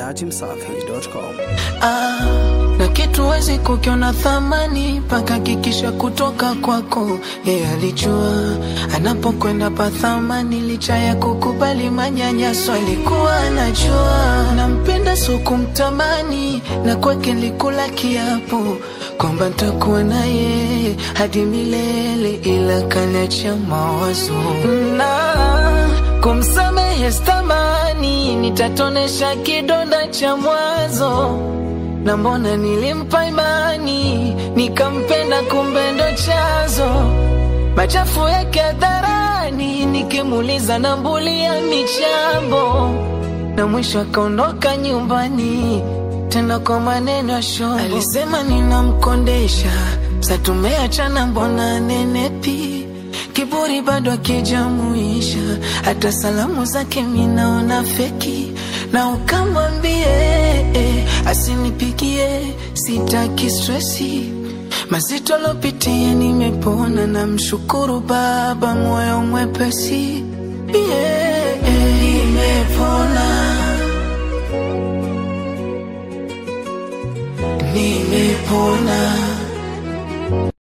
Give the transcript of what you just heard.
dachimsafi.com. Ah, na kitu wezi kukiona thamani mpaka kikisha kutoka kwako. Yeye alijua anapokwenda pa thamani, licha ya kukubali manyanyaso, alikuwa anajua nampenda, so kumtamani, na kwake nilikula kiapo kwamba ntakuwa na yeye hadi milele, ila kaniachia mawazo na kumsamehe stamani, nitatonesha kidonda cha mwanzo na mbona nilimpa imani nikampenda, kumbe ndo chanzo machafu yake hadharani, nikimuuliza nambulia michambo, na mwisho akaondoka nyumbani tena kwa maneno ya shombo. Alisema ninamkondesha, sa tumeachana, mbona nenepi kiburi bado akijamuisha, hata salamu zake minaona feki, na ukamwambie eh, asinipigie, sitaki stresi mazito lopitia, nimepona na mshukuru Baba, moyo mwepesi yeah, eh, nimepona nimepona